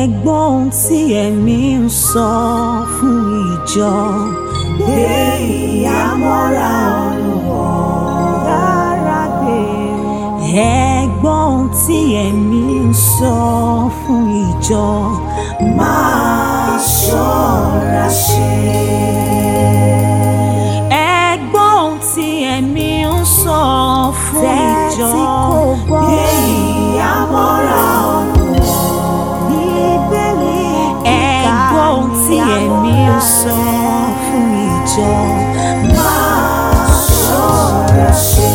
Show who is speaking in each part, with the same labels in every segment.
Speaker 1: gbọ́ ohun tí ẹ̀mí ń sọ fún ìjọ.
Speaker 2: gbé ìyàmọ́ra olùwọ́.
Speaker 1: Yára gbé wọn. Ẹ gbọ́ ohun tí ẹ̀mí ń sọ fún ìjọ.
Speaker 2: máa ṣọ́ra ṣe.
Speaker 1: Ẹ gbọ́ ohun tí ẹ̀mí ń sọ fún ìjọ.
Speaker 2: Tẹ́tí kò gbọ́. gbé ìyàmọ́ra olùwọ́.
Speaker 1: Bíbélì Ẹ gbọ́ ohun tí ẹ̀mí ń sọ fún ìjọ.
Speaker 2: máa ṣọ́ra ṣe.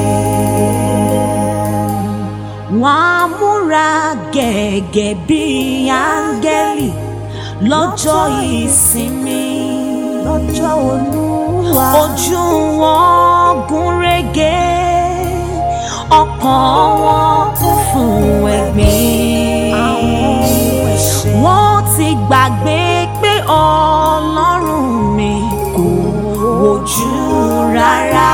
Speaker 1: Wọ́n á múra gẹ́gẹ́ bí áńgẹ́lì lọ́jọ́ ìsinmi.
Speaker 2: lọ́jọ́ olúwa.
Speaker 1: Ojú wọn gún régé, ọkàn wọn kún fún ẹ̀gbin. Wọ́n ti gbàgbé pé Ọlọ́run mi kò wojú rárá.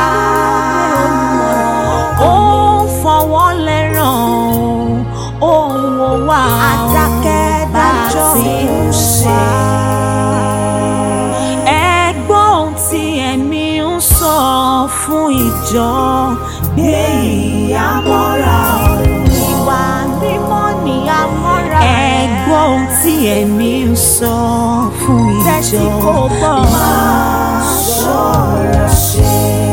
Speaker 1: Ó ń fọwọ́ lẹ́ràn ohun wo wà
Speaker 2: Adákẹ́dájọ́
Speaker 1: bá ti ń ṣe. Ẹ gbọ́ ohun tí ẹ̀mí ń sọ fún ìjọ.
Speaker 2: gbé ìyàmọ́ra olùwọ́.
Speaker 1: Ìwà mímọ́ ni àmọ́ra. Ẹ gbọ́ ohun tí ẹ̀mí ń sọ fún ìjọ.
Speaker 2: Tẹ́tí kò gbọ́. máa ṣọ́ra ṣe.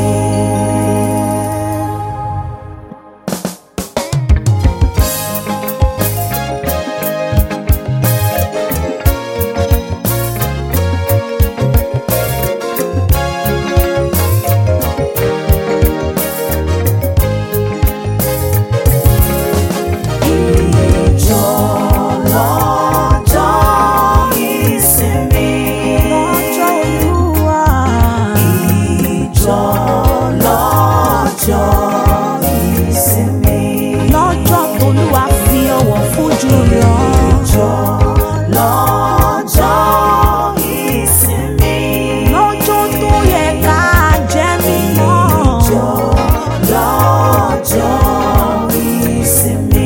Speaker 2: Ìjọ lọ́jọ́ ìsinmi.
Speaker 1: Lọ́jọ́ Olúwa.
Speaker 2: Ìjọ lọ́jọ́ ìsinmi.
Speaker 1: Lọ́jọ́ t'Olúwa fi ọwọ́ fún jùlọ.
Speaker 2: Ìjọ lọ́jọ́ ìsinmi.
Speaker 1: Lọ́jọ́ tó yẹ ká jẹ́ mímọ́.
Speaker 2: Ìjọ lọ́jọ́ ìsinmi.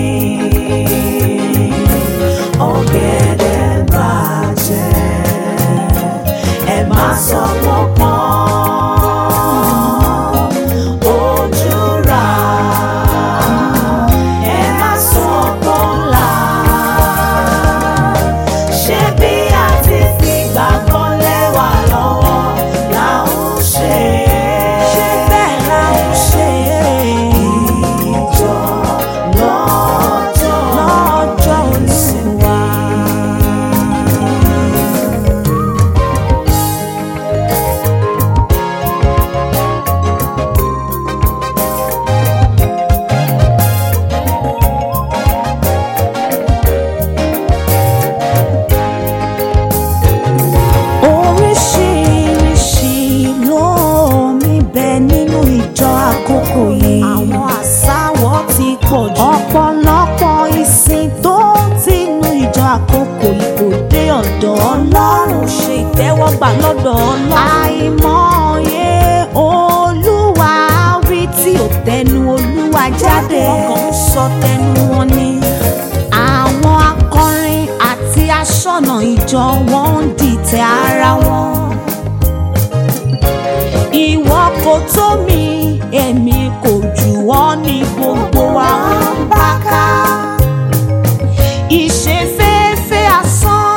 Speaker 2: Ọ̀gẹ̀dẹ̀ bàjẹ́, ẹ má sọ wọ́n pọ́n. Ojú ra, ẹ má sọ pọ́n là. Ṣé bí a ti fi gbàgbọ́ lẹ́wà lọ́wọ́ là ń ṣe?
Speaker 1: Ṣé bẹ́ẹ̀ la ń ṣe
Speaker 2: Ìjọ lọ́jọ́
Speaker 1: lọ́jọ́ Olúwa? Oríṣiríṣi ló níbẹ̀ nínú ìjọ àkókò yìí. Àwọn àsáwọ̀ ti pọ̀ jù. Ọ̀pọ̀lọpọ̀ ìsìn tó tinú ìjọ àkókò yìí kò dé ọ̀dọ̀ Ọlọ́run ṣe ìtẹ́wọ́gbà lọ́dọ̀ Ọlọ́run. Àìmọye Olúwa wí tí ò tẹnu Olúwa jáde. Wọ́n kàn ń sọ tẹnu wọn ni. Àwọn akọrin àti aṣọ́nà ìjọ wọn ń dìtẹ̀ ara wọn. Ìwọ kò tó mi, èmi kò jù ọ́ ní gbogbo wa ń bá ká. Ìṣeféfé asán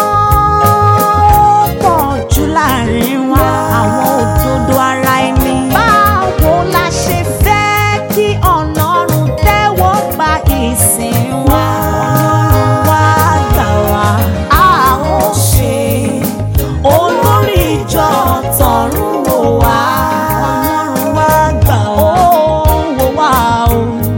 Speaker 1: ó pọ̀ jù láàrin wa, àwọn òdodo ara ẹni. Báwo la ṣe fẹ́ kí Ọlọ́run tẹ́wọ́ gba ìsìn wa? Ọlọ́run wá gbà wá, a ó ṣe olórí ìjọ tọ̀run wò wá. Ọlọ́run wá gbà wá, ó wò wá o.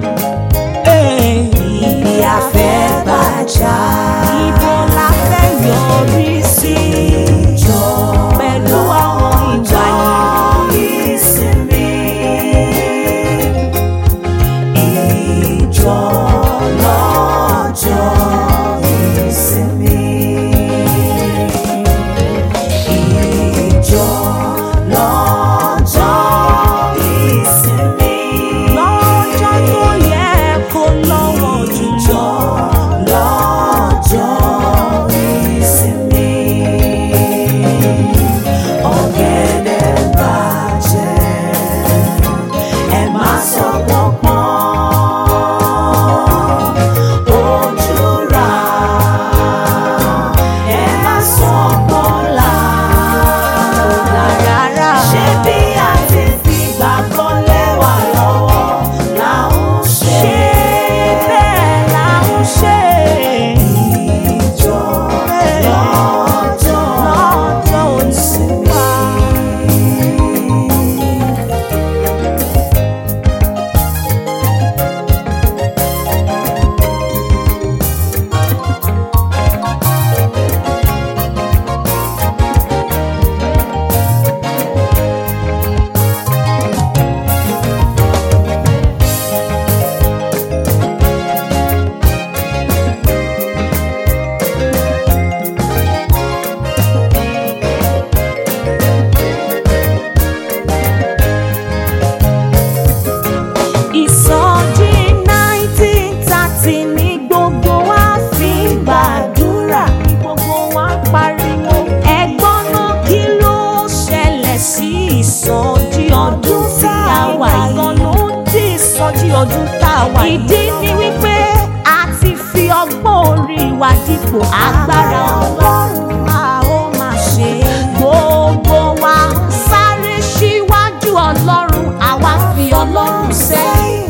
Speaker 1: wa dípò agbára ọlọ́run a ó máa ṣe. gbogbo wa ń sáré síwájú ọlọ́run àwa fi ọlọ́run sẹ́yìn.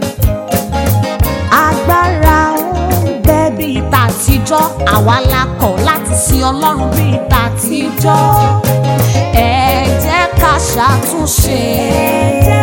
Speaker 1: agbára ń bẹ bíi tàtijọ́ àwa la kọ̀ láti sin ọlọ́run bíi tàtijọ́. ẹ jẹ́ ká ṣàtúnṣe.